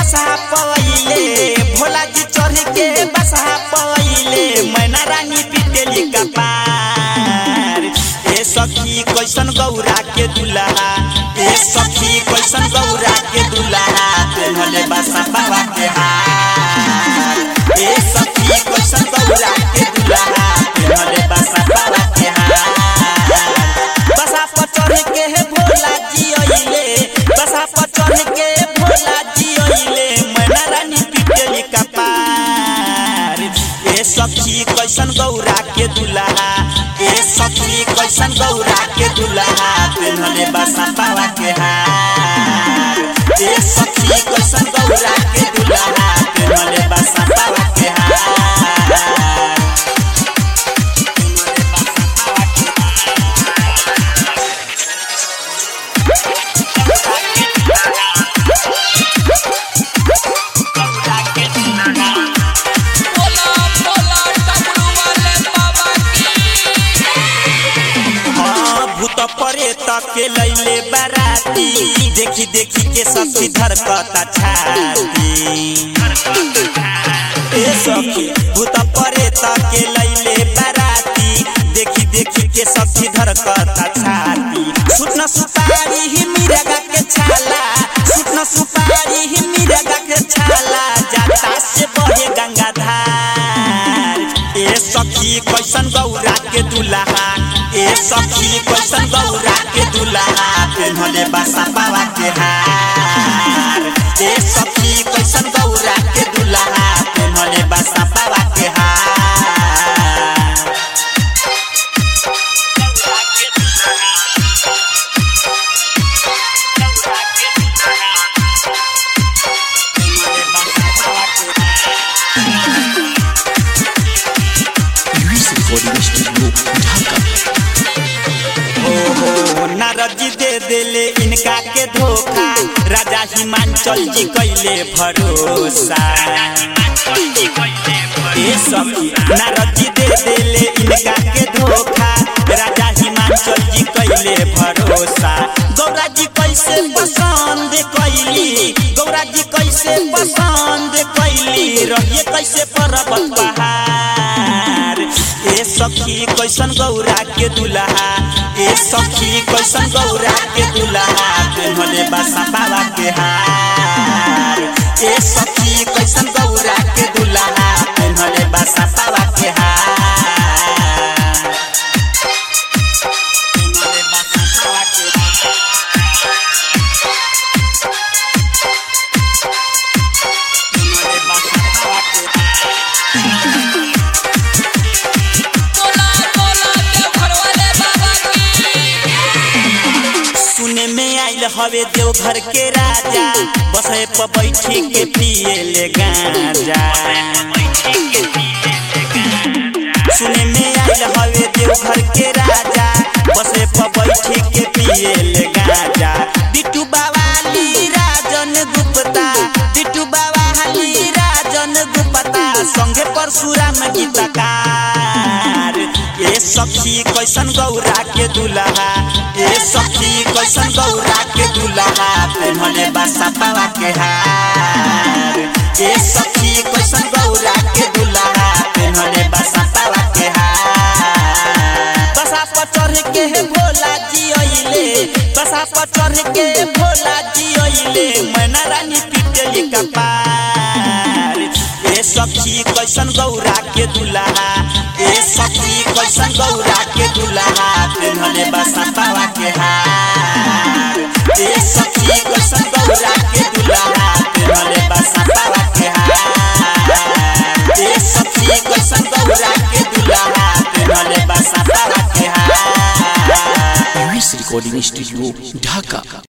बसा पवैले भोला जी चढ़ के बसा पवैले मैना रानी पिटेली कपार ए सखी कैसन गौरा के दुल्हा ए सखी कैसन गौरा के दुल्हा तेनले बसा बाबा के हार ए सखी कैसन गौरा के दुल्हा तेनले बसा बाबा के हार बसा पर चढ़ के हे भोला जी अइले बसा पर चढ़ के भोला जी अइले मैना रानी पिटेली कपार ए सखी कैसन गौरा के दुल्हा ए सखी कैसन गौरा के दुल्हा तेनले बसा बाबा के हार ए सखी कैसन गौरा के दुल्हा तेनले बसा बाबा के हार बोला बोला डमरू वाले बाबा की हाँ, भूत परे तके लैले बाराती देखी देखी के सखी धरकता छाती ए सखी भूत परे तके लैले बाराती देखी देखी के सखी धरकता छाती सुन सुपारी ही मिरगा के छाला सुन सुपारी ही मिरगा के छाला जाता से बहे गंगाधार ए सखी कैसन गौरा के दुल्हा ए सखी कैसन गौरा के दुल्हा पेन्हले बासा बाबा के हार ए सखी कैसन गौरा के दुल्हा पेन्हले बासा बाबा के हार ओहो नारद जी दे देले इनका के धोखा राजा हिमांचल जी कैले भरोसा ए सखी नारद जी दे देले इनका के धोखा राजा हिमांचल जी कैले भरोसा गौरा जी कैसे पसंद कैली गौरा जी कैसे पसंद कैली रहिए कैसे पर्वत पहाड़ ए सखी कैसन गौरा के दुल्हा ए सखी कैसन गौरा के दुल्हा पेन्हले बासा बाबा के हार ए सखी कैसन गौरा के दुल्हा पेन्हले बासा बाबा के हार पेन्हले बासा बाबा के पेन्हले बासा बाबा के बोला बोला देवघर वाले बाबा की सुने में आइल हवे देवघर के राजा बसे पर बैठी के पिए ले गांजा सुने में आइल हवे देवघर के राजा बसे पर बैठी के पिए ले गांजा बिट्टू बावाली राजन गुप्ता बिट्टू बावाली राजन गुप्ता संगे परशुराम गीतकार ए सखी कैसन गौरा के दुल्हा ए सखी कैसन गौरा के दुल्हा पेन्हले बासा पावा के हार ए सखी कैसन गौरा के दुल्हा पेन्हले बासा पावा के हार बसा पर चढ़ के हे भोला जी अइले बसा पर चढ़ के भोला जी अइले मैना रानी पिटेली कपार ए सखी कैसन गौरा के दुल्हा ए सखी कैसन गौरा के दुल्हा पेन्हले बसा पावा के हार ए सखी कैसन गौरा के दुल्हा पेन्हले बसा पावा के हार ए सखी कैसन गौरा के दुल्हा पेन्हले बसा पावा के हार रिकॉर्डिंग स्टूडियो ढाका